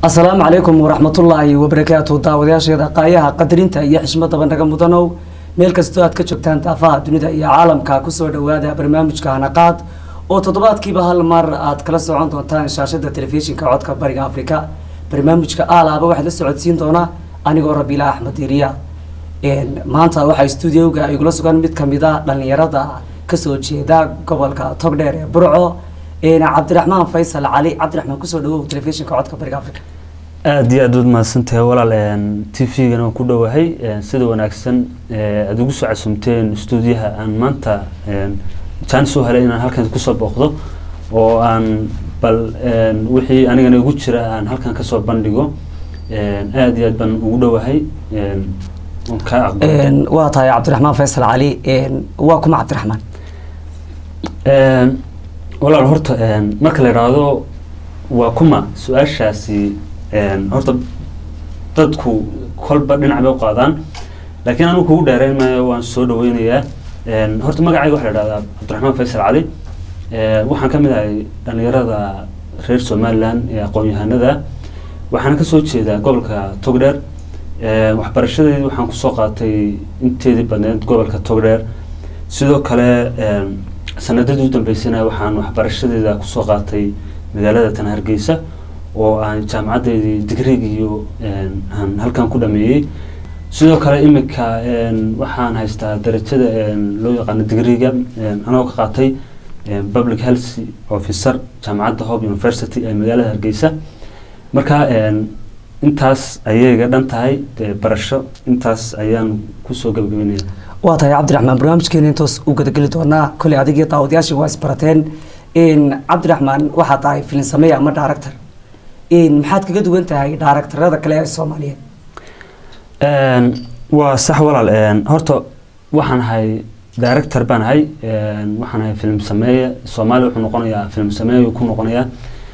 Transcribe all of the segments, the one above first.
asalaamu calaykum waraxmatullaahi wabarakaatu daawadayaasheeda qaayaha qadarinta iyo xishmadaba naga mudanow meel kastoo aad ka joogtaan daafaha dunida iyo caalamka kusoo dhawaada barnaamijka hanaqaad oo toddobaadkiiba hal mar aad kala socon doontaan shaashada telefishinka codka bariga afrika barnaamijka aalaaba waxaad la socodsiin doonaa anigoo rabiila axmed iriya maanta waxaa stuudioga igula sugan mid kamida dhalinyarada kasoo jeeda gobolka togdheer ee burco cabdiraxmaan faysal cali cabdiraxmaan kusoo dhawow telefishinka codka bariga africa aada iyo aad waad mahadsantahay walaal t v-gana waan ku dhowahay sida wanaagsan aada ugu soo casumteen stuudiyaha aan maanta jaanis u helay inaan halkan kusoo booqdo oo aan bal wixii anigana igu jira aan halkan kasoo bandhigo aada iyo aad baan ugu dhowahay kaa aqbal waa tahay cabdiraxmaan faysal cali waa kuma cabdiraxmaan walaal horta marka la idhaahdo waa kuma su-aashaasi horta dadku kolba dhinac bay u qaadaan laakiin anigu kugu dheereyn maayo waan soo dhaweynayaa horta magacayga waxa la idhahdaa cabdiraxmaan faysal cali waxaan ka mid ahay dhalinyarada reer somaliland ee aqoon-yahanada waxaana kasoo jeedaa gobolka togdheer waxbarashadeedii waxaan kusoo qaatay inteedii badneed gobolka togdheer sidoo kale sanadadii u dambeysana waxaan waxbarashadeeda kusoo qaatay magaalada tan hargeysa oo aan jaamacaddeedii digrigiyo aan halkan ku dhameeyey sidoo kale imika waxaan haystaa darajada loo yaqaano digriga anagoo ka qaatay public health officer jaamacadda hope university ee magaalada hargeysa marka intaas ayay iga dhan tahay barasho intaas ayaan kusoo gabagabeynaya waa tahay cabdiraxmaan barnaamijkeena intoos u gadageli doonaa koley adigii daawadayaashii waa isbarateen cabdiraxmaan waxaa tahay filin sameeya ama director maxaad kaga duwan tahay directorada kale ee soomaaliyeed waa sax walaal horta waxaan ahay director baan ahay waxaan ahay film sameeye soomaaliya wuxuu noqonayaa film sameeye ku noqonayaa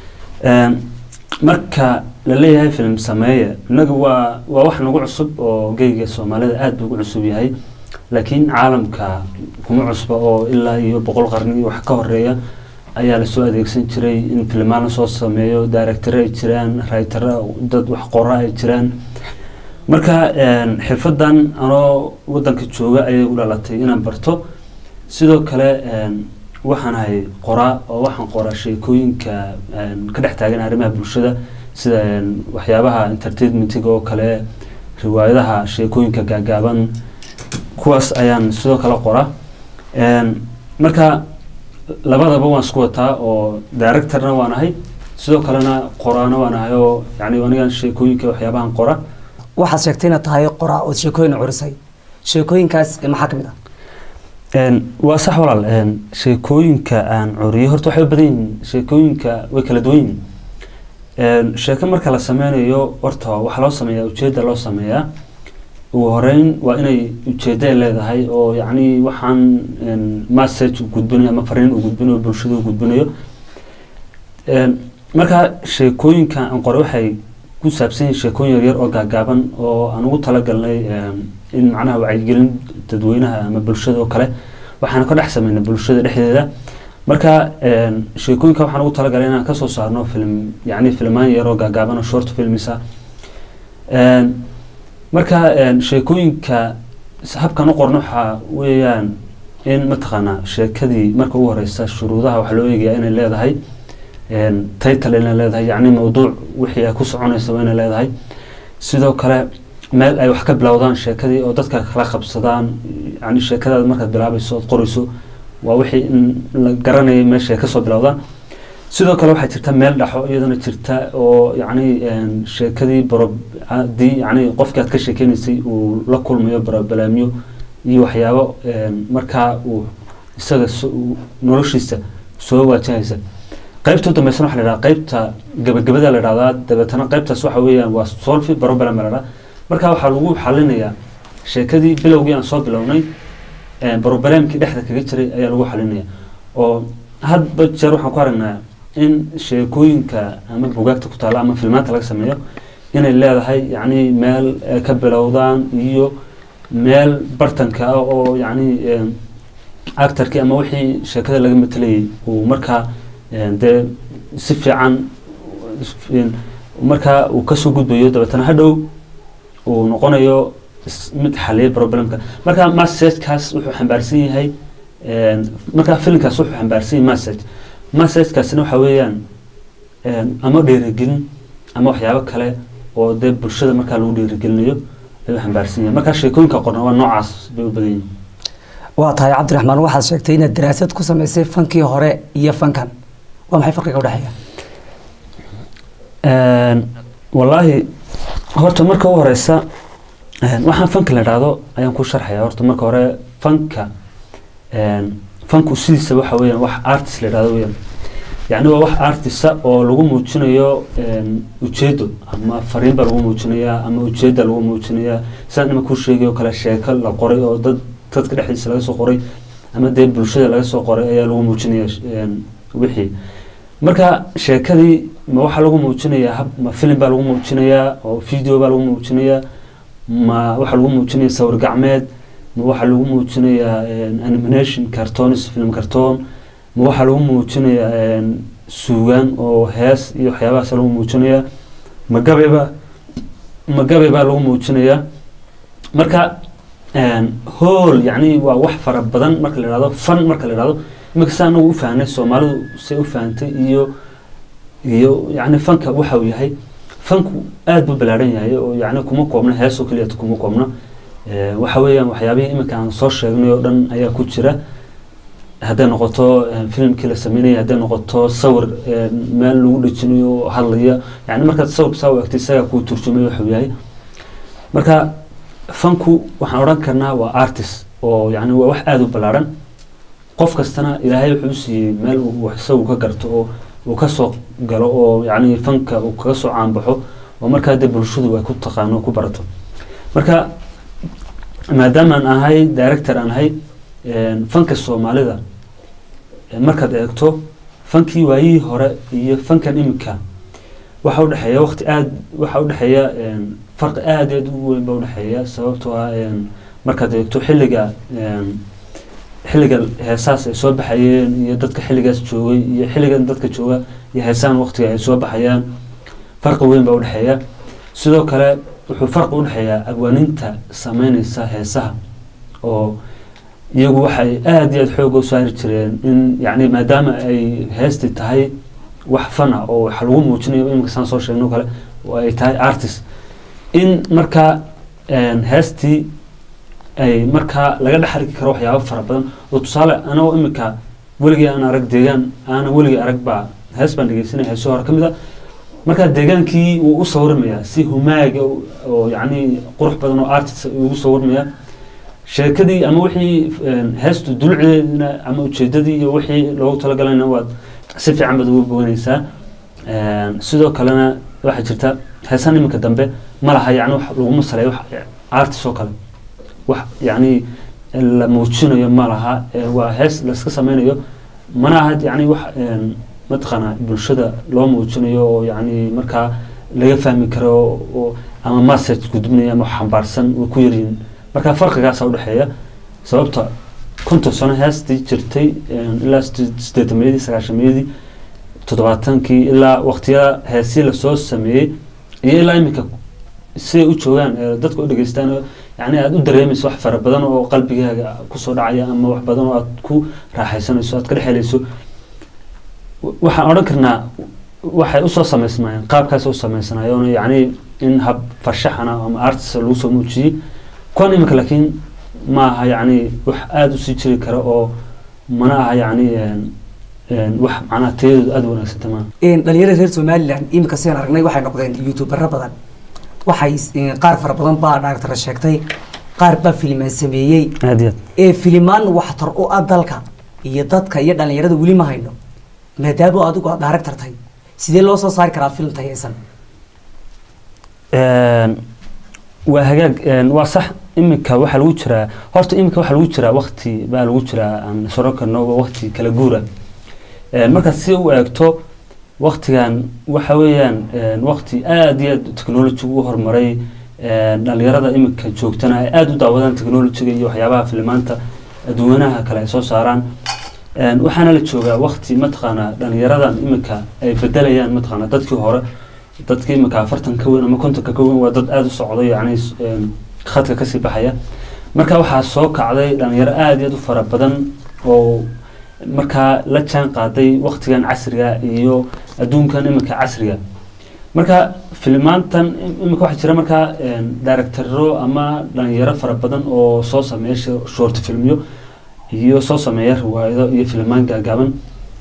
marka la leeyahay film sameeye innaga waa waa wax nagu cusub oo geyga soomaalida aada buu ugu cusub yahay laakiin caalamka kuma cusba oo ilaa iyo boqol qarni iyo wax ka horeeya ayaa lasoo adeegsan jiray in filmaan lasoo sameeyo directore ay jiraan writera dad wax qora ay jiraan marka xirfadan anoo wadanka jooga ayay u dhalatay inaan barto sidoo kale waxaan ahay qoraa oo waxaan qoraa sheekooyinka ka dhex taagan arrimaha bulshada sida waxyaabaha entertainmentiga oo kale riwaayadaha sheekooyinka gaagaaban kuwaas ayaan sidoo kale qoraa marka labadaba waan isku wataa oo directorna waan ahay sidoo kalena qoraana waan ahay oo yani aniga sheekooyinka waxyaabahan qora waxaad sheegtay inaad tahay qoraa ood sheekooyin curisay sheekooyinkaas maxaa ka mid ah waa sax walaal sheekooyinka aan curiyay horta waxay u badan yihiin sheekooyinka way kala duwan yihiin sheeko marka la sameynayo horta waxaa loo sameeyaa ujeedda loo sameeyaa ugu horeyn waa inay ujeedday leedahay oo yacni waxaan message u gudbinayo ama fariin u gudbinayo bulshada u gudbinayo marka sheekooyinka aan qoray waxay ku saabsan yihiin sheekooyin yaryar oo gaagaaban oo aan ugu talagalnay in macnaha wacyigelin dadweynaha ama bulshada oo kale waxaan ka dhex sameynay bulshada dhexdeeda marka sheekooyinka waxaan ugu talagalay inaan kasoo saarno film yacni filmaan yar oo gaagaaban oo short filmisa marka sheekooyinka habkan u qorno waxaa weeyaan in mataqaanaa sheekadii marka ugu horeysa shuruudaha waxaa loo eegayaa inay leedahay title inay leedahay yacni mawduuc wixii ay ku soconaysa waa inay leedahay sidoo kale meel ay wax ka bilowdaan sheekadii oo dadka kala qabsadaan yani sheekadaada markaad bilaabayso ood qorayso waa wixii in la garanayay meesha ay kasoo bilowdaan sidoo kale waxaa jirta meel dhaxo iyadana jirta oo yacni sheekadii barobadii yacni qofkii aad ka sheekeynaysay uu la kulmayo barobalaamyo iyo waxyaabo markaa uu isaga noloshiisa soo waajahaysa qaybta u dambeysana waxa la idhaha qaybta gabagabada la idhahdaa dabeetana qaybtaas waxa weeyaan waa solfi barobalam la idhaha marka waxaa lagu xalinayaa sheekadii bilowgii aan soo bilownay barobalaamkii dhexda kaga jiray ayaa lagu xalinaya oo hadba jeer waxaan ku aragnaa in sheekooyinka ama bugaagta ku taalla ama filmaanta laga sameeyo inay leedahay yacni meel ka bilowdaan iyo meel bartanka ah oo yacni actarkii ama wixii sheekada laga matelayay uu markaa dee si fiican markaa uu kasoo gudbayo dabeetana hadhow uu noqonayo is- mid xaliya problemka marka messagekaas wuxuu xambaarsan yahay een, marka filimkaas wuxuu xambaarsan yahay message messagekaasina waxa weeyaan een, ama dhiirigelin ama waxyaabo kale oo dee bulshada markaa lagu dhiirigelinayo ayuu xambaarsan yahay marka sheekooyinka qorna waa noocaas bay u badan yihiin waa tahay cabdiraxmaan waxaad sheegtay inaad daraasad ku samaysay fankii hore iyo fankan waa maxay farqiga udhexeeya Een, wallaahi horta marka u horeysa een, waxaan fanka la dhahdo ayaan ku sharxaya horta marka hore fanka een, fanku sidiisa waxa weeyaan wax artist la dhahdo weeyaan yacni waa wax artista oo lagu muujinayo een, ujeedo ama fariin baa lagu muujinayaa ama ujeeda lagu muujinayaa sidaas nima kuu sheegay oo kale sheeko la qoray oo dad dadka dhexdiisa laga soo qoray ama dee bulshada laga soo qoray ayaa lagu muujinaya een, wixii marka sheekadii ma waxaa lagu muujinayaa hab ma filim baa lagu muujinayaa oo video baa lagu muujinayaa ma waxaa lagu muujinayaa sawir gacmeed ma waxaa lagu muujinayaa een, animation cartoons film cartoon ma waxaa lagu muujinayaa een, suugaan oo hees iyo waxyaabahaas lagu muujinayaa ma gabayba ma gabay baa lagu muujinayaa marka een, hool yacni waa wax fara badan marka la ihahdo fan marka la ihahdo iminka saa anagu u fahnay soomaalidu say u fahantay iyo iyo yacni fanka waxa uu yahay fanku aad buu ballaaran yahay oo yacni kuma koobna heesoo keliyata kuma koobna Eh, waxa weeyaan waxyaabihii iminka aan soo sheegnay oo dhan ayaa ku jira hadday noqoto eh, filimkii la sameynaya hadday noqoto sawir eh, meel lagu dhejinayo oo hadlaya yani markaad sawirka saa u egtay isagaa kuu turjumay waxuu yahay marka fanku waxaan odhan karnaa waa artist oo yani waa wax aada u ballaaran qof kastana ilaahay wuxuu u siiyey meel uu wax isagu ka garto oo uu ka soo galo oo yacni fanka uu kaga soo caanbaxo oo markaa dee bulshadu ay ku taqaano oo ku barato marka maadaamaan ahay director aan ahay een, fanka soomaalida ee markaad eegto fankii waayihii hore iyo fankan imika waxa udhexeeya waqti aad waxa udhexeeya een, farqi aad aad u weyn baa udhexeeya sababtoo ah een, markaad eegto xilliga een, xilliga heesaas ay soo baxayeen iyo dadka xilligaas joogay iyo xilligan dadka jooga iyo heesaan waqtiga ay soo baxayaan farqi weyn baa udhexeeya sidoo kale wuxuu farqi udhexeeyaa abwaaninta sameyneysa heesaha oo iyagu waxay aada iyo aada xooga u saari jireen in yacni maadaama ay heesti tahay wax fana oo wax lagu muujinayo imika saan soo sheegno kale oo ay tahay artist in markaa een, heestii ay markaa laga dhex arki karo waxyaabo fara badan oo tusaale anagoo imika weligii aan arag deegaan aanan weligii arag baa hees baan dhegeysanaya heeso hore ka mid a markaa deegaankii wuu u sawirmayaa si humaaga oo- oo yacni qurux badan oo artist ugu sawirmaya sheekadii ama wixii een, heestu dulceedina ama ujeedadii iyo wixii loogu talagalayna waad si fiican baad ugu boganaysaa Een, sidoo kalena waxaa jirta heesan iminka dambe ma laha yacni wax laguma saleeyo wax artist oo kale wax yacni la muujinayo ma laha ee waa hees la iska sameynayo mana aha yacni wax een, mataqaanaa bulshada loo muujinayo oo yacni markaa laga fahmi karo oo ama message gudbinaya ama wax xambaarsan way ku yaryihiin marka farqigaasaa udhexeeya sababta konton sano heestii jirtay een, ilaa sideed- sideetamayadii sagaashamayadii toddobaatankii ilaa waqtiyada heesii lasoo sameeyey iyo ilaa iminka siday u joogaan ee dadka u dhegeystaan oo yacni aada u dareemayso wax fara badan oo qalbigaaga kusoo dhacaya ama wax badan oo aad ku raaxaysanayso aad ka dhex helayso w- waxaan odhan karnaa waxay usoo samaysmayeen qaabkaas u samaysanayoon yacni in hab farshaxana ama artist lagu soo muujiyey kuwan iminka laakiin ma aha yacni wax aada usii jiri kara oo mana aha yacni een, een, wax macnaha tayadooda aada u wanaagsanta maaha dhalinyarada reer somalilan iminka sidaan aragnay waxay noqdeen youtubero badan waxay eh, qaar fara badan baa dhaartara sheegtay qaar baa filimaan sameeyey aada iyo ee filimaan waxtar u ah dalka iyo dadka iyo dhalinyarada weli ma hayno maadaama adigu aad director tahay sidee loo soo saari karaa film tayaysan aad waa hagaag een, waa sax iminka waxaa lagu jiraa horta iminka waxaa lagu jiraa wakti baa lagu jiraa aan soro karno waa wakti kala guura Een, markaad si u eegto waktigan waxa weeyaan een, wakti aada iyo aad technology u horumaray een, dhalinyarada iminka joogtana ay aada u daawadaan technologyga iyo waxyaabaha filimaanta adduunyanaha kale ay soo saaraan Een, waxaana la joogaa wakti mataqaanaa dhalinyaradan iminka ay bedelayaan mataqaanaa dadkii hore dadkii imika afartan ka weyn ama kontonka ka weyn waa dad aada u socday yacni s- een, khadka kasii baxaya marka waxaa soo kacday dhalinyaro aada iyo aada u fara badan oo markaa la jaan qaaday waktigan casriga iyo adduunkan imika casriga marka filimaantan im- imika waxaa jira markaa een, directaro ama dhalinyaro fara badan oo soo sameeya sho- short filmyo iyo soo sameeya riwaayado iyo filimaan gaagaaban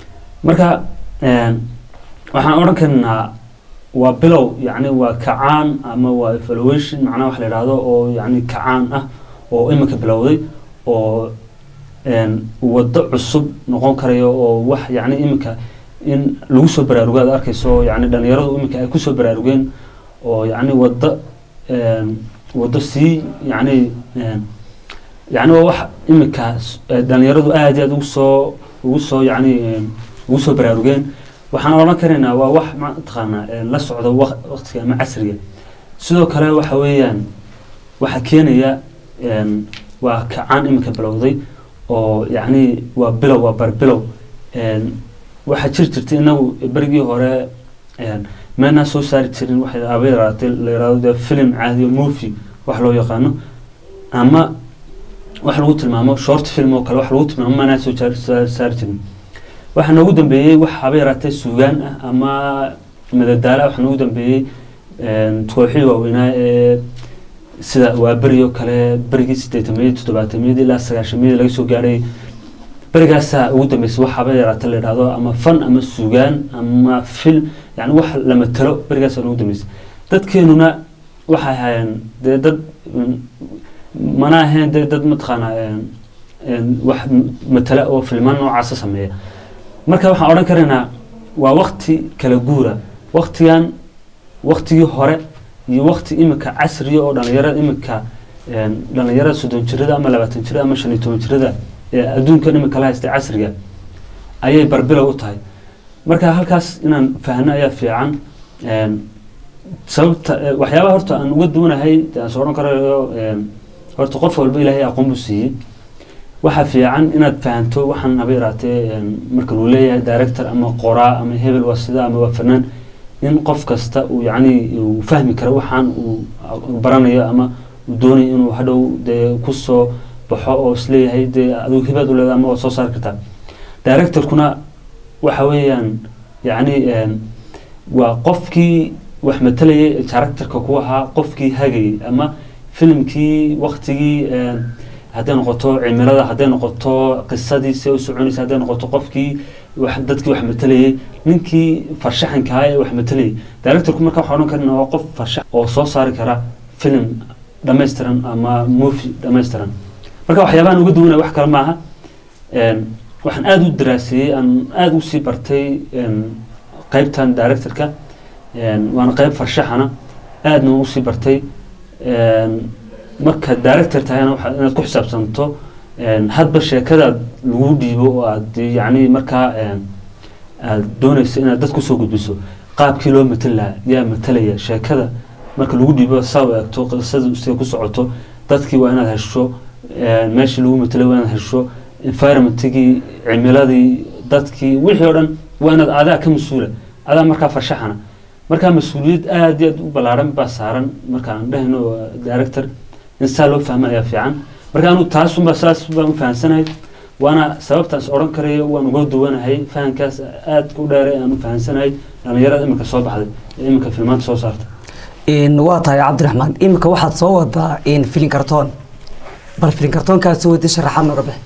marka een, waxaan odhan karnaa waa bilow yacni waa kacaan ama waa evaluation macnaha wax la yidhaahdo oo yacni kacaan ah oo imika bilowday oo een, waddo cusub noqon karayo oo wax yacni imika in lagu soo baraarugo aad arkayso yacni dhalinyaradu imika ay kusoo baraarugeen oo yacni waddo een, waddo sii yacni een, yacni waa wax imika s- eh, dhalinyaradu aad iyo aad ugu soo ugu soo yacni een, ugu soo baraarugeen waxaan odhan karaynaa waa wax mataqaanaa een, la socda waq- waqtiga ama casriga sidoo kale waxa weeyaan waxaa keenaya een, waa kacaan imika bilowday oo yacni waa bilow waa barbilow een, waxaa jiri jirtay inagu berigii hore een, meelnaa soo saari jirin waxay aba yaraatay la yidhahdo dee film caadi oo movie wax loo yaqaano ama wax lagu tilmaamo short film oo kale wax lagu tilmaamo maanaa soo jaar- saa- saari jirin waxaa noogu dambeeyey wax haba yaraatee suugaan ah ama madadaala waxaa noogu dambeeyey een, kooxihii waaweynaa ee sida waa beri oo kale berigii sideetamiyadii toddobaatamiyadii ilaa sagaashamiyadii laga soo gaadhay berigaasaa ugu dambeysay wax haba yaraatee la yidhahdo ama fan ama suugaan ama film yani wax la matalo berigaasaa noogu dambeysay dadkeenuna waxay ahaayeen dee dad mm, mana ahayn dee dad mataqaanaa een, een, wax m- matala oo filmaan noocaasa sameeya marka waxaan odhan karaynaa waa wakti kala guura waktigan waktigii hore iyo wakti imika casriya oo dhalinyarada imika een, dhalinyarada soddon jirada ama labaatan jirada ama shan iyo toban jirada ee adduunkan imika la haystay casriga ayay barbilow u tahay marka halkaas inaan fahno ayaa fiican een, sababta eh, waxyaabaha horta aan uga duwanahay dee aan soo odhan karayo een, horta qof walba ilaahay aqoon buu siiyey waxaa fiican inaad fahanto waxaan haba yaraatee een, marka luu leeyahay director ama qoraa ama hebel waa sida ama waa fanaan in qof kasta uu yacni uu fahmi karo waxaan uu baranayo ama uu doonayo inuu hadhow dee kusoo baxo oo isleeyahay dee adigu hibaad u leedahay ama waad soo saari kartaa directorkuna waxa weeyaan yacni een, waa qofkii wax matalayay characterka ku ahaa qofkii hagayay ama filimkii waktigii een, hadday noqoto cimilada hadday noqoto qisadii se u soconaysa hadday noqoto qofkii wax dadkii wax matalayay ninkii farshaxanka ahaa ee wax matalayay directorku marka waxaa odhan karna waa qof farshax oo soo saari kara film dhammaystiran ama movie dhammaystiran marka waxyaabahan uga duwanaya wax kale maaha een, waxaan aada u daraaseeyey aan aada u sii bartay een, qaybtan directorka een, waana qayb farshaxana aadna waan usii bartay een, marka director tahayna waxaa inaad ku xisaabsanto een, hadba sheekadaad lagu dhiibo oo aad yacni markaa een, aad doonayso inaad dad kusoo gudbiso qaabkii loo matali lahaa yaa matalaya sheekada marka lagu dhiibo saa u eegto qisada sida ku socoto dadkii waa inaad hesho een, meeshii lagu matalay waa inaad hesho environmentigii cimiladii dadkii wixii oo dhan waa inaad adaa ka mas-uula adaa markaa farshaxana markaa mas-uuliyad aada iyo aad u ballaaran baa saaran markaan dhehayno waa director in saa loo fahmo ayaa fiican marka anu taasunba saas baan u fahamsanahay waana sababtaas odhan karayo waan uga duwanahay fahamkaas aada u dheeray aan u fahamsanahay dhalinyarada imika soo baxday ee imika filmaanta soo saarta in waa tahay cabdiraxmaan imika waxaad soo wadaa in filin kartoon bal filin kartoonkaad soo wadi sharaxaad nooga bix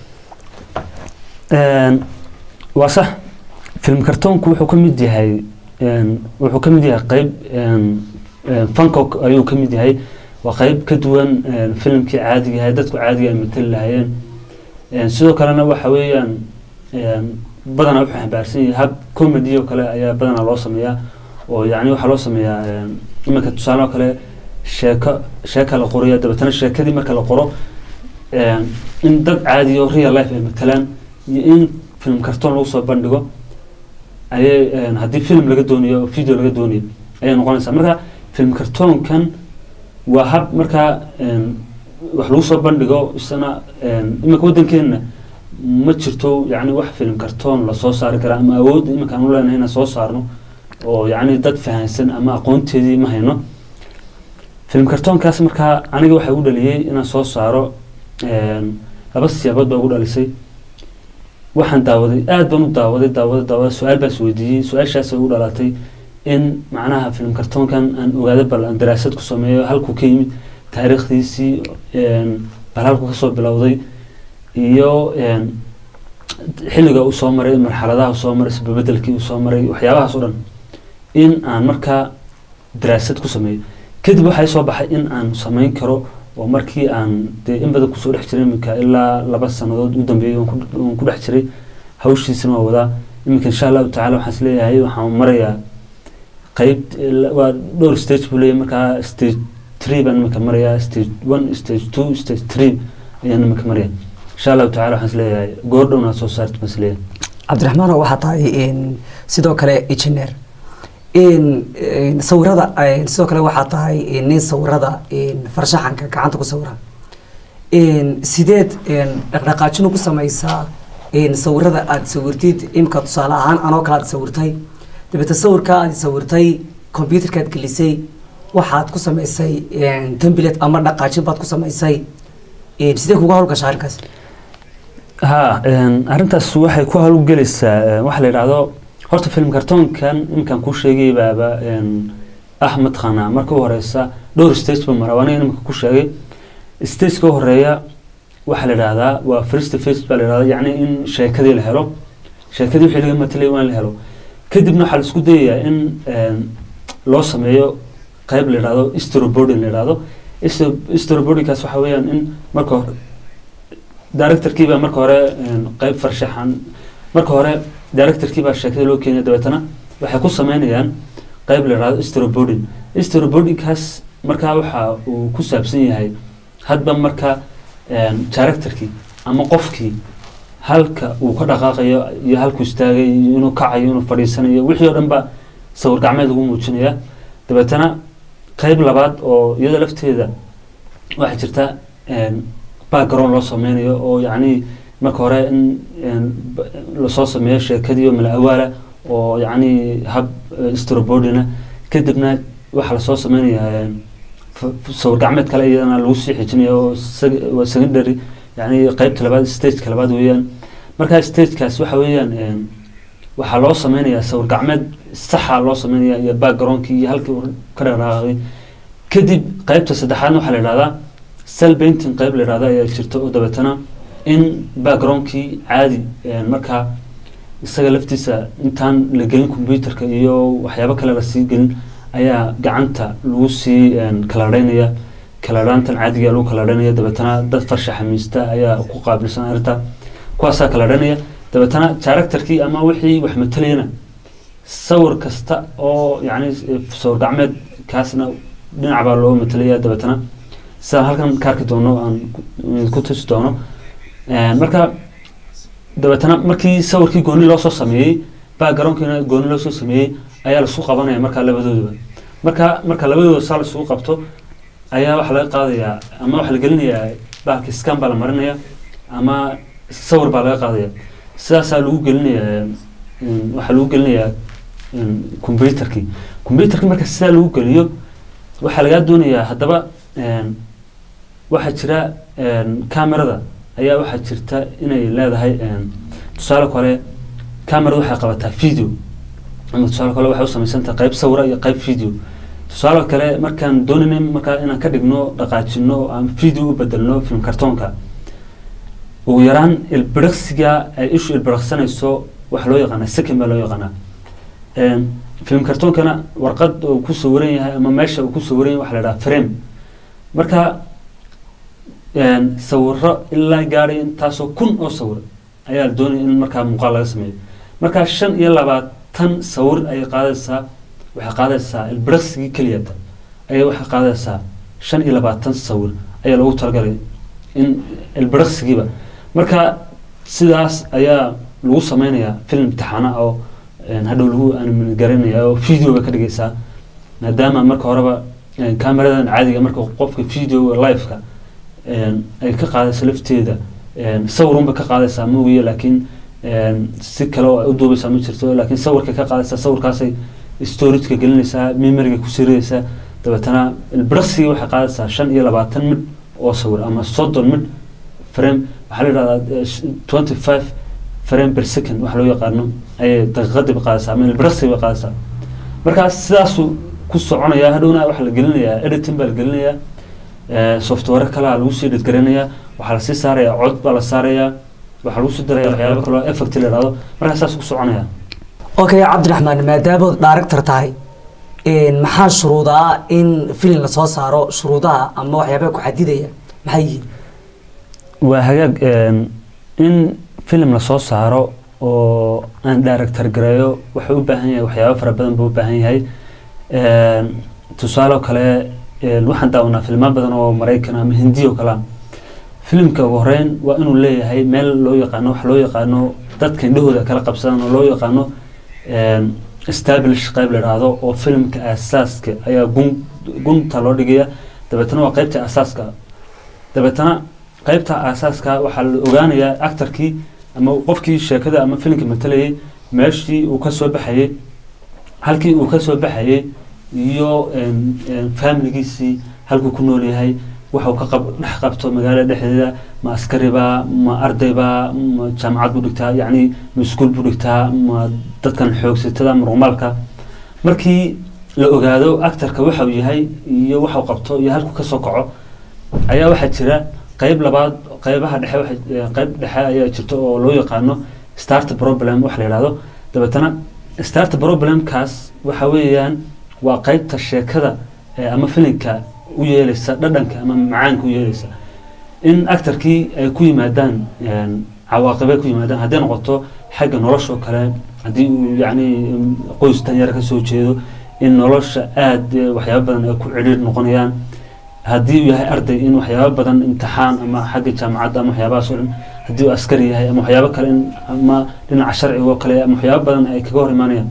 Een, waa sax film kartoonku wuxuu ka mid yahay een, wuxuu ka mid yahay qeyb een, een, fankok ayuu ka mid yahay waa qeyb ka duwan een, filimkii caadiga ahay dadku caadiga ay matali lahaayeen Een, sidoo kalena waxa weeyaan een, badanaa wuxuu xambaarsan yahay hab comedy oo kale ayaa badanaa loo sameeyaa oo yacni waxaa loo sameeyaa een, iminka tusaale oo kale sheeko sheeka la qoraya dabeetana sheekadii marka la qoro een, in dad caadi oo real life ay matalaan iyo in film kartoon lagu soo bandhigo ayay een, haddii film laga doonayo oo video laga doonayo ayay noqonaysaa marka film kartoonkan waa hab markaa een, wax lagu soo bandhigo isana een, iminka waddankeena ma jirto yacni wax film kartoon lasoo saari karaa ama awood iminka aan u leenahay inaan soo saarno oo yacni dad fahansan ama aqoonteedii ma hayno film kartoonkaas markaa aniga waxaa u dhaliyey inaan soo saaro laba siyaabood baa ugu dhalisay waxaan daawaday aada baan u daawaday daawaday daawaday su-aal baan isweydiiyey su-aashaasay ugu dhalatay in macnaha film kartoonkan aan ogaado bal aan daraasad ku sameeyo halkuu ka yimid taariikhdiisii bal halkuu kasoo bilowday iyo xilliga uu soo maray marxaladaha uu soo maray isbabedelkii uu soo maray waxyaabahaas oo dhan in aan markaa daraasad ku sameeyo kadib waxay soo baxay in aan sameyn karo oo markii aan dee in badan kusoo dhex jiray iminka ilaa laba sanadood u dambeeyey waan ku dhex jiray hawshiisana waa wadaa iminka insha allahu tacala waxaan isleeyahay waxaan marayaa qeyb waa dhowr stage buu leeyahay markaa stage three baan iminka marayaa stage one stage two stage three ayaan iminka maraya insha allahu tacala waxaan isleeyahay goor dhowna soo saarta baan isleeyahay cabdiraxmaano waxaa tahay sidoo kale engineer sawirada sidoo kale waxaa tahay nin sawirada farshaxanka gacanta ku sawira sideed dhaqdhaqaajin ugu sameysaa sawirada aada sawirtid imika tusaale ahaan anoo kale aad sawirtay dabeete sawirka aad sawirtay computerkaad gelisay waxaad ku sameysay template ama dhaqaajin baad ku sameysay sidee kuga howlgasha arrinkaas ha arrintaas waxay ku howlgelaysaa waxa la yidhaahdo horta film kartoonkan iminkaan kuu sheegay baaba ah mataqaanaa marka u horeysa dhowr stage ba mara aniga iminka ku sheegay stageka u horeeya waxaa la yidhahdaa waa first face baa la yidhahdaa yacni in sheekadii la helo sheekadii wixii laga matalay waa in la helo kadibna waxaa la isku dayayaa in loo sameeyo qeyb la yidhahdo storyboarding la yidhahdo storyboardingkaas waxa weeyaan in marka hore directorkiibaa marka hore qeyb farshaxan marka hore directorkiibaa sheekada loo keenaya dabeetana waxay ku sameynayaan qeyb la yidhahdo storyboarding storyboardingkaas markaa waxa uu ku saabsan yahay hadba marka directorkii ama qofkii halka uu ka dhaqaaqayo iyo halkuu istaagay iyo inuu kacayo inuu fadhiisanayo wixii oo dhan ba sawir gacmeed lagu muujinaya dabeetana qeyb labaad oo iyada lafteeda waxaa jirta background loo sameynayo oo yacni marka hore in lasoo sameeyo sheekadii oo mala awaala oo yacni hab storyboardina kadibna waxaa lasoo sameynayaa sawir gacmeed kale iyadana lagu sii xijinaya oo waa secondary yani qeybta labaad stageka labaad weeyaan markaa stagekaas waxa weeyaan waxaa loo sameynayaa sawir gacmeed saxa loo sameynaya iyo backgroundkii iyo halkii uu ka dhaqaaqay kadib qeybta saddexaadna waxaa la yidhahdaa cell painting qeyb la yidhahda ayaa jirta oo dabeetana in backgroundkii caadi markaa isaga laftiisa intaan la gelin computerka iyo waxyaabo kale lasii gelin ayaa gacanta lagu sii kalaadheynaya kalaadhaantan caadiga lagu kalaadheynaya dabeetana dad farshaxamiista ayaa ku qaabilsan arrinta kuwaasaa kalaadheynaya dabeetana directorkii ama wixii wax matalayana sawir kasta oo yacni sawir gacmeed kaasna dhinac baa loo matalaya dabeetana sidaan halkan ka arki doono aan ku tusi doono marka dabeetana markii sawirkii gooni loo soo sameeyey backgroundkiina gooni loo soo sameeyey ayaa laisku qabanaya markaa labadoodaba marka marka labadooda saa laisugu qabto ayaa waxaa laga qaadayaa ama waxaa la gelinayaa bahalki scan baa la marinaya ama sawir baa laga qaadaya sidaasaa lagu gelinayaa waxaa lagu gelinayaa computerkii computerkii marka sidaa lagu geliyo waxaa lagaa doonayaa haddaba waxaa jira camerada ayaa waxaa jirta inay leedahay tusaale kale camerada waxay qabataa video ama tusaale kale waxay u samaysantahay qayb sawira iyo qayb video tusaale kale markaan doonayna markaa inaan ka dhigno dhaqaajino ama video u bedelno film kartoonka ugu yaraan ilbiriqsiga ay ishu ilbiriqsanayso waxa loo yaqaanaa second baa loo yaqaanaa film kartoonkana warqad uu ku sawiran yahay ama meesha uu ku sawiran yahay waxa la dhahaa frame marka sawiro ilaa gaadhay intaasoo kun oo sawir ayaa la doonaya in markaa muuqaal laga sameeyo markaa shan iyo labaatan sawir ayay qaadaysaa waxay qaadaysaa ilbiriqsigii keliyata ayay waxay qaadaysaa shan iyo labaatan sawir ayaa loogu talagalay in ilbiriqsigiiba marka sidaas ayaa lagu sameynayaa film imtixaana oo hadhow lagu animgaranaya oo videoga ka dhigaysaa maadaama marka horeba cameradan caadiga marka qofka videoga liveka ay ka qaadayso lafteeda sawirunba ka qaadaysaa moogiya laakiin si kale oo ay u duubaysaa ma jirto laakiin sawirkay ka qaadaysaa sawirkaasay storageka gelinaysaa memoriga ku siridaysaa dabeetana ilbiriqsigii waxay qaadaysaa shan iyo labaatan midh oo sawir ama soddon midh frame waxaa la yidhahdaa twenty five frame per second waxa loo yaqaano ayay daqiiqadii ba qaadaysaa ama ilbiriqsigii bay qaadaysaa markaas sidaasuu ku soconaya hadhowna waxaa la gelinayaa editing baa la gelinayaa eh, software kalaa lagu sii dhidgarinayaa waxaa lasii saarayaa cod baa la saarayaa waxaa lagu sii daraya waxyaaba kaloo effect la idhahdo markaa saas ku soconaya okay cabdiraxmaan maadaamood director tahay een, maxaa shuruudaa in filin lasoo saaro shuruudaha ama waxyaabaha ku xadidaya maxay yihiin waa hagaag een, in film lasoo saaro oo aan director gareeyo wuxuu u baahan yahay waxyaabo fara badan buu u baahan yahay Een, tusaale oo kale een, waxaan daawanaa filmo badan oo maraykan ama hindi oo kale ah. filimka ugu horeyn waa inuu leeyahay meel loo yaqaano wax loo yaqaano dadka indhahooda kala qabsadaan oo loo yaqaano een, establish qayb la idhaahdo oo filimka aasaaska ayaa gun gunta loo dhigaya dabeetana waa qaybta aasaaska dabeetana qaybta aasaaska waxaa la ogaanayaa actorkii ama qofkii sheekada ama filimka matalayay meeshii uu ka soo baxayay halkii uu ka soo baxayay iyo een, een, familigiisii halkuu ku nool yahay waxa uu ka qab dhex qabto magaalada dhexdeeda ma askariba ma ardayba ma jaamacad buu dhigtaa yacni ma iskuul buu dhigtaa ma dadkan xoogsatada ma rumalka markii la ogaado actorka waxa uu yahay iyo waxa uu qabto iyo halkuu kasoo kaco ayaa waxaa jira qayb labaad qaybaha dhexe waxa- eh, qayb dhexe ayaa jirta oo loo yaqaano start problem wax la yidhahdo dabeetana start problemkaas waxa weeyaan waa qaybta sheekada eh, ama filinka u yeelaysa dhadhanka ama macaanka u yeelaysa in actorkii ay ku yimaadaan een, cawaaqibay ku yimaadaan hadday noqoto xagga nolosha oo kale haddii uu yacni mm, qoys danyar ka soo jeedo in nolosha aada eh, waxyaabo badan ay ku cidhiir noqonayaan haddii uu yahay arday in waxyaabo badan imtixaan ama xagga jaamacadda ama waxyaabahaas oo dhan haddii uu askari yahay ama waxyaabo kale in ama dhinaca sharciga oo kale ama waxyaabo badan ay kaga hor imaanayaan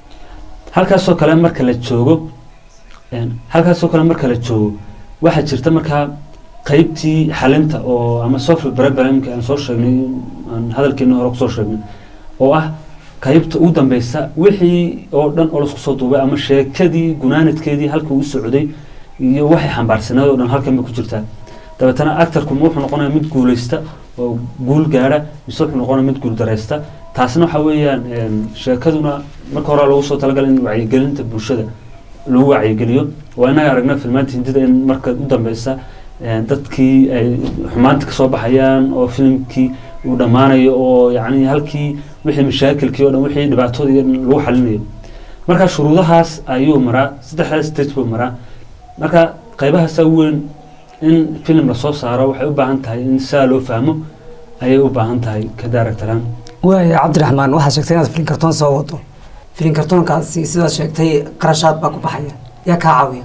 halkaasoo kale marka la joogo een, halkaasoo kale marka la joogo waxaa jirta markaa qaybtii xalinta oo ama software problemka aan soo sheegnay aan hadalkeena hore kusoo sheegnay oo ah qaybta ugu dambeysa wixii oo dhan oo lasku soo duubay ama sheekadii gunaanadkeedii halka uu socday iyo waxay xambaarsaneed oo dhan halkan bay ku jirtaa dabeetana actorku ma wuxuu noqonaya mid guuleysta oo guul gaadha mise wuxuu noqonaya mid guul dareysta taasna waxa weeyaan een, sheekaduna marka hore lagu soo talagalay in wacyigelinta bulshada lagu wacyigeliyo waa inaga aragna filmaanta hindida in marka u dambeysa een, dadkii ay xumaanta kasoo baxayaan oo filimkii uu dhammaanayo oo yacni halkii wixii mashaakilkii oo dhan wixii dhibaatooda iyo dhan lagu xalinayo marka shuruudahaas ayuu maraa saddexdaas stage buu maraa marka qaybahaasa weyn in film lasoo saaro waxay u baahan tahay in saa loo fahmo ayay u baahan tahay ka daaragtaraan waaya cabdiraxmaan waxaad sheegtay inaad filin kartoon soo wado filin kartoonkaasi sidaad sheegtay qarashaad baa ku baxaya yaa kaa caawiya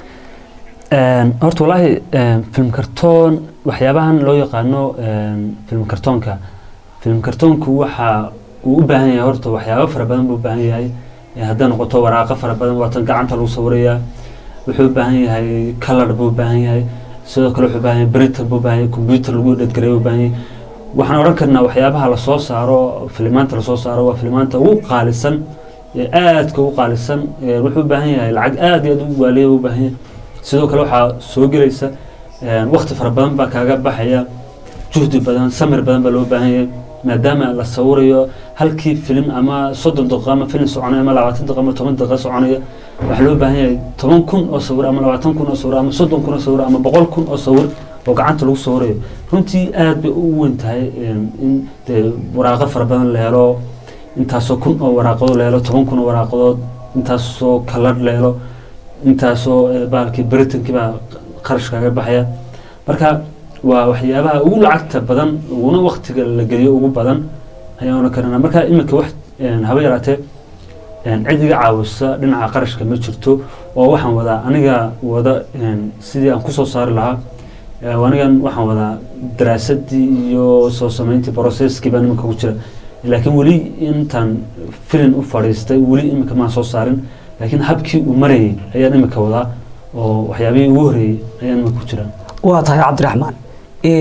horta wallaahi film kartoon waxyaabahan loo yaqaano een, film kartoonka film kartoonku waxa uu u baahan yahay horta waxyaabo fara badan buu u baahan yahay Eh, hadday noqoto waraaqo fara badan waatan gacanta lagu sawirayaa wuxuu u baahan yahay color buu u baahan yahay sidoo kale wuxuu u baahan yahay printer buu u baahan yahay computer lagu dhedgareeyo u baahan yahay waxaan odhan karnaa waxyaabaha lasoo saaro filimaanta lasoo saaro waa filimaanta ugu qaalisan ee aadka ugu qaalisan ee wuxuu u baahan yahay lacag aad iyo aad u waaliya u baahan yahay sidoo kale waxaa soo gelaysa waqti fara badan baa kaaga baxaya juhdi badan samir badan baa loo baahan yahay maadaama la sawirayo halkii filim ama soddon daqiiqo ama filim soconaya ama labaatan daqiiqo ama toban daqiiqo soconaya waxaa loo baahan yahay toban kun oo sawir ama labaatan kun oo sawir ama soddon kun oo sawir ama boqol kun oo sawir oo gacanta lagu sawirayo runtii aad bay u weyn tahay in dee waraaqo fara badan la helo intaasoo kun oo waraaqadood la helo toban kun oo waraaqadood intaasoo kalar la helo intaasoo eh, bahalkii britankii baa qarash kaaga baxaya marka waa waxyaabaha ugu lacagta badan uguna waktiga la geliyo ugu badan ayaan oran karana marka iminka wax een, haba yaraatee een, cid iga caawisa dhinaca qarashka ma jirto oo waxaan wadaa aniga wada een, sidii aan kusoo saari lahaa ee, anigan waxaan wadaa daraasadii iyo soo sameyntii processkii baan iminka ku jira laakiin weli intaan filin u fadhiistay weli iminka maan soo saarin laakiin habkii uu marayay ayaan iminka wadaa oo waxyaabihii ugu horreeyey ayaan iminka ku jira waa tahay cabdiraxmaan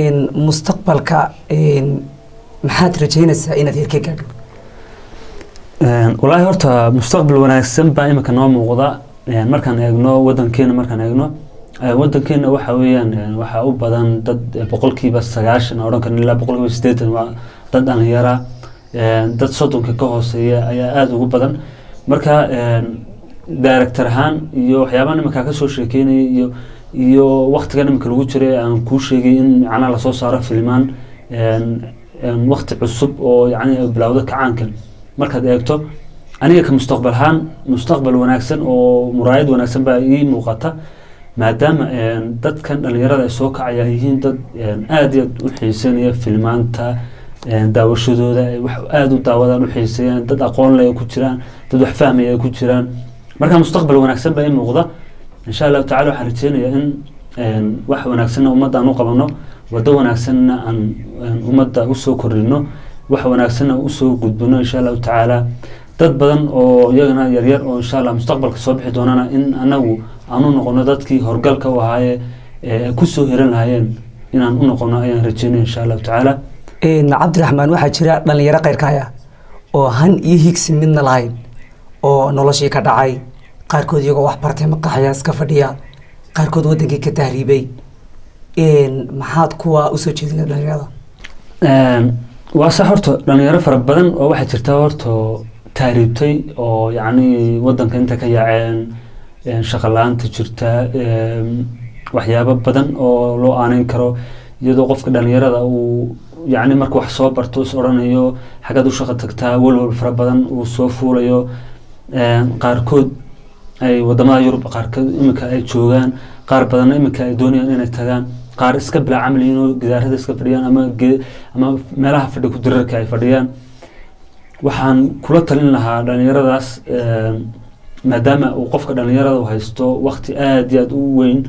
mustaqbalka maxaad rajaynaysaa inaad heer ka gaadho walaahi horta mustaqbal wanaagsan baa imika noo muuqda markaan eegno wadankeena markaan eegno wadankeena waxa weeyaan waxaa u badan dad boqolkiiba sagaashan odhan karin ilaa boqolkiiba sideetan waa dad dhalinyara dad soddonka ka hooseeya ayaa aada ugu badan marka director ahaan iyo waxyaabaha iminkaa kasoo sheekeynaya iyo iyo waktigan iminka lagu jiray aan kuu sheegay in macnaha lasoo saaro filmaan wakti cusub oo yani bilowda kacaankan markaad eegto aniga ka mustaqbal ahaan mustaqbal wanaagsan oo muraayad wanaagsan baa ii muuqata maadaama dadkan dhalinyarada ay soo kacaya yihiin dad aada iyo aad u xiisanaya filmaanta daawashadooda ay wax aada u daawadaan u xiiseeyaan dad aqoon leh ay ku jiraan dad wax fahmaya ay ku jiraan marka mustaqbal wanaagsan baa ii muuqda insha allahu tacala waxaan rajeynayaa in wax wanaagsanna ummadda aan u qabano waddo wanaagsanna aan ummadda usoo kordhino wax wanaagsanna usoo gudbino insha allahu tacaala dad badan oo iyagana yaryar oo insha allah mustaqbalka soo bixi doonana in anagu aan u noqono dadkii horgalka u ahaaye kusoo hiran lahaayeen inaan u noqono ayaan rajeynaya insha allahu tacaala cabdiraxmaan waxaa jira dhalinyaro keyrkaaya oo han iyo higsi midna lahayn oo noloshii ka dhacay qaarkood iyagoo wax bartay maqaxya iska fadhiya qaarkood wadankii ka tahriibay maxaad kuwa usoo jeedina dhalinyarada waa sax horta dhalinyaro fara badan oo waxaa jirta horta tahriibtay oo yacni wadanka inta ka yaaceen shaqa la-aanta jirta waxyaabo badan oo loo aaneyn karo iyadoo qofka dhalinyarada uu yacni marka wax soo barto is odhanayo xaggaad u shaqo tagtaa walwal fara badan uu soo fuulayo qaarkood ay wadamada yurub qaarkood iminka ay joogaan qaar badanna iminka ay doonayaan inay tagaan qaar iska bilaa camliyiin oo gidaarada iska fadhiyaan ama ge ama meelaha fadhi ku dirarka ay fadhiyaan waxaan kula talin lahaa dhalinyaradaas maadaama uu qofka dhalinyarada haysto wakti aada iyo aada u weyn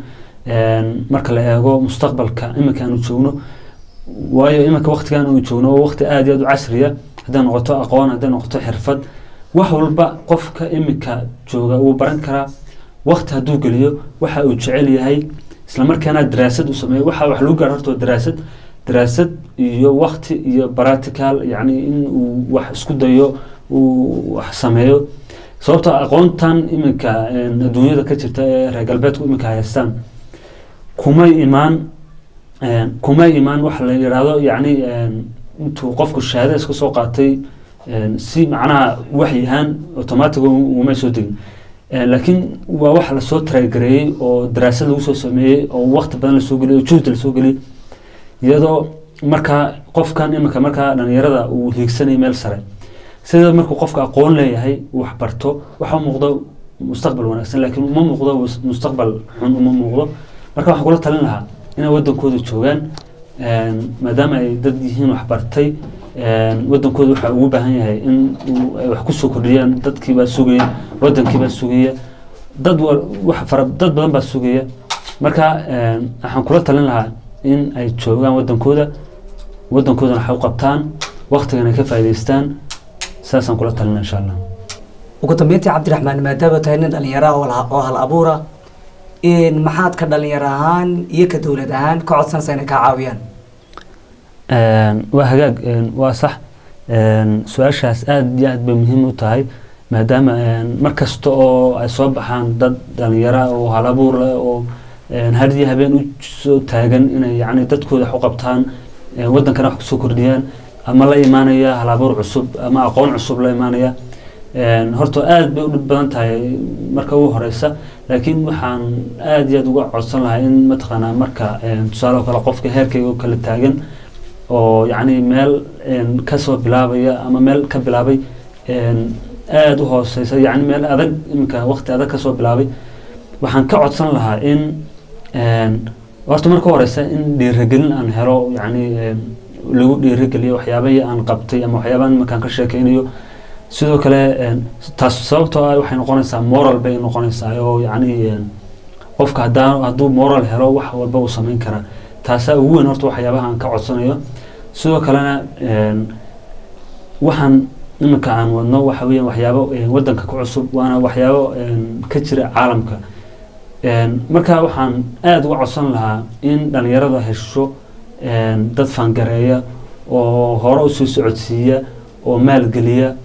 marka la eego mustaqbalka iminka aanu joogno waayo iminka waktigan aanu joogno oo wakti aada iyo aada u casriya hadday noqoto aqoon hadday noqoto xirfad wax walba qofka iminka jooga wuu baran karaa wakti hadduu geliyo waxa uu jecel yahay islamarkaana daraasad u sameeyo waxa wax lagu gaaro horta daraasad daraasad iyo wakti iyo practical yacni in uu wax isku dayo uu wax sameeyo sababta aqoontan iminka adduunyada ka jirta ee reer galbeedku iminka haystaan kumay imaan kumay imaan waxa la yidhaahdo yacni intuu qofku shahaada iska soo qaatay si macnaha waxy ahaan automatic umay soo degin laakiin waa wax lasoo taraagareeyey oo daraasad lagu soo sameeyey oo wakti badan lasoo geliyey oo juhdi lasoo geliyey iyadoo markaa qofkan iminka markaa dhalinyarada uu hiigsanay meel sare sida markuu qofka aqoon leeyahay wax barto waxa muuqdo mustaqbal wanaagsan laakiin uma muuqdo mustaqbal xun uma muuqdo marka waxaan kula talin lahaa inay wadankooda joogaan maadaama ay dad yihiin wax bartay wadankooda waxaa ugu baahan yahay in ay wax kusoo kordhiyaan dadkiibaa sugaya wadankiibaa sugaya dad wax fara dad badan baa sugaya marka waxaan kula talin lahaa in ay joogaan wadankooda wadankoodana wax u qabtaan waktigana ka faa'idaystaan saasaan kula talina insha allah ugu dambeyntii cabdiraxmaan maadaama tahay nin dhalinyara oo hal abuura maxaad ka dhalinyaro ahaan iyo ka dowlad ahaan ka codsanaysa inay kaa caawiyaan waa hagaag waa sax su-aashaas aada iyo aad bay muhiim u tahay maadaama mar kasta oo ay soo baxaan dad dhalinyara oo hal abuur leh oo hadiyo habeen u soo taagan inay yani dadkooda wax u qabtaan wadankana wax kusoo kordhiyaan ama la imaanaya hal abuur cusub ama aqoon cusub la imaanaya horta aada bay u dhib badan tahay marka ugu horeysa laakiin waxaan aada iyo aada uga codsan lahaa in mataqaanaa marka tusaale oo kale qofka heerkayga oo kale taagan oo yacni meel kasoo bilaabaya ama meel ka bilaabay aada u hooseysa yacni meel adag iminka waqti adag kasoo bilaabay waxaan ka codsan lahaa in horta marka horeysa in dhiiragelin aan helo yacni lagu dhiirageliyo waxyaabahii aan qabtay ama waxyaabahan iminkaan ka sheekeynayo sidoo kale taas sababtoo ah waxay noqonaysaa moral bay noqonaysaa oo yacni qofka hadaa hadduu moral helo wax walba uu sameyn karaa taasaa ugu weyn horta waxyaabaha aan ka codsanayo sidoo kalena waxaan iminka aan wadno waxa weeyaan waxyaabo wadanka ku cusub waana waxyaabo ka jira caalamka marka waxaan aada uga codsan lahaa in dhalinyarada hesho dad fangareeya oo hore usoo socodsiiya oo maalgeliya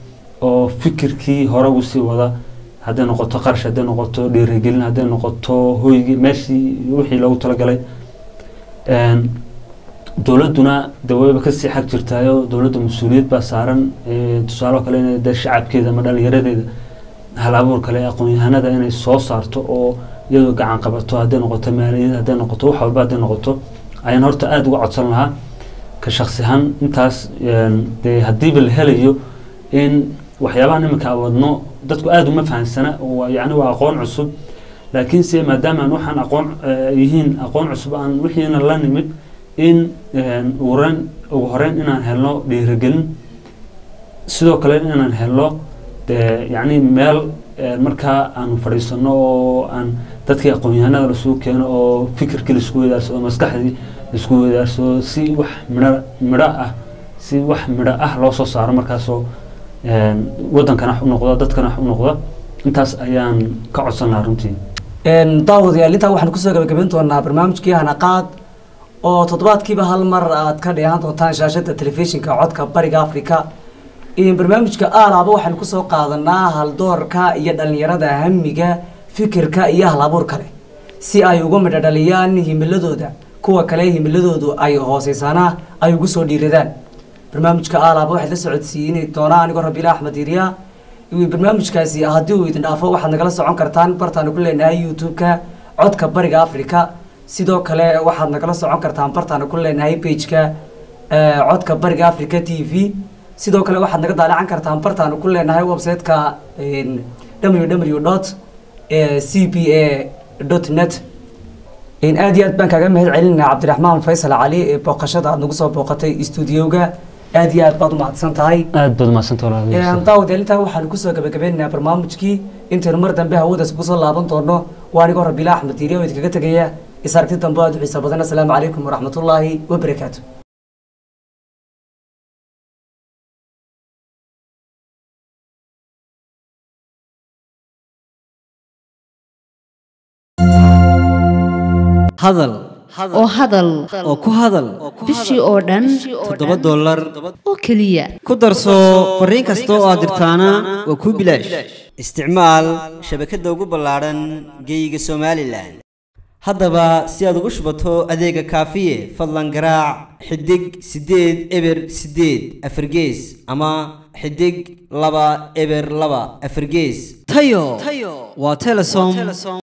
oo fikirkii hore ugu sii wada hadday noqoto qarash hadday noqoto dhiirigelin hadday noqoto hoygii meeshii wixii loogu talagalay Een, dowladduna de wayba kasii xag jirtaayo dowladda mas-uuliyad baa saaran ee, tusaale oo kale inay de shacabkeeda ama dhalinyaradeeda hal abuur kale aqoon-yahanada inay soo saarto oo iyadoo gacan qabato hadday noqoto maaliyad hadday noqoto wax walba hadday noqoto ayaan horta aada uga codsan lahaa ka shaksi ahaan intaas een, dee haddiiba la helayo in waxyaabahan iminka awadno dadku aada uma fahansana waa yacni waa aqoon cusub laakiinse maadaama aan waxaan aqoon eh, yihiin aqoon cusub aan wixiina la nimid in een, ugu horeyn ugu horeyn inaan helno dhiirigelin sidoo kale inaan helno dee yacni meel een, markaa aanu fadhiisano oo aan dadkii aqoon-yahanada lasugu keeno oo fikirkii laisku wadaarsado maskaxdii laisku wadaarsado si wax midho midho ah si wax midho ah loo soo saaro markaasoo een, wadankana wax u noqda dadkana wax u noqda intaas ayaan ka codsan lahaa runtii Een, daawadayaal intaa waxaan kusoo gabagabayn doonaa barnaamijkii hanaqaad oo toddobaadkiiba hal mar aad ka dheehan doontaan shaashada telefishinka codka bariga africa Een, barnaamijka aalaaba waxaan kusoo qaadanaa haldoorka iyo dhalinyarada hamiga fikirka iyo hal abuur kale si ay uga midho dhaliyaan himiladooda kuwa kale himiladoodu ay hooseysaana ay ugu soo dhiiradaan barnaamijka aalaaba waxaad la socodsiini doonaa anigoo rabiila axmed iriya Iyo barnaamijkaasi haddii uu idin dhaafo waxaad nagala socon kartaan bartaanu ku leenahay youtube-ka codka bariga africa sidoo kale waxaad nagala socon kartaan bartaanu ku leenahay page-ka eh, codka bariga africa t v sidoo kale waxaad naga daalacan kartaan bartaanu ku leenahay website-ka www dot c b a dot net In aad iyo aad baan kaaga mahad celinaa cabdiraxmaan faysal cali ee booqashada aad nagu soo booqatay stuudiyowga aad iyo aad baad u mahadsan tahay aada baad umahadsanta walaal daawad intaa waxaanu kusoo gabagabaynaynaa barnaamijkii intaynu mar dambe hawadaas kusoo laaban doono waa anigoo rabiila axmed diiriya oo idinkaga tegaya is aragti dambe aad u xiisa badan asalaamu calaykum waraxmatullaahi wabarakaatu hadal oo hadal oo ku hadal bishii oo dhan toddoba dollar oo keliya ku darso fariin kasta oo aad dirtaana waa kuu bilaash isticmaal shabakadda ugu ballaadhan geeyiga somalilan haddaba si aad ugu shubato adeega kaafiye fadlan garaac xidig siddeed eber siddeed afargees ama xidig laba eber laba afargees tayo waa telesom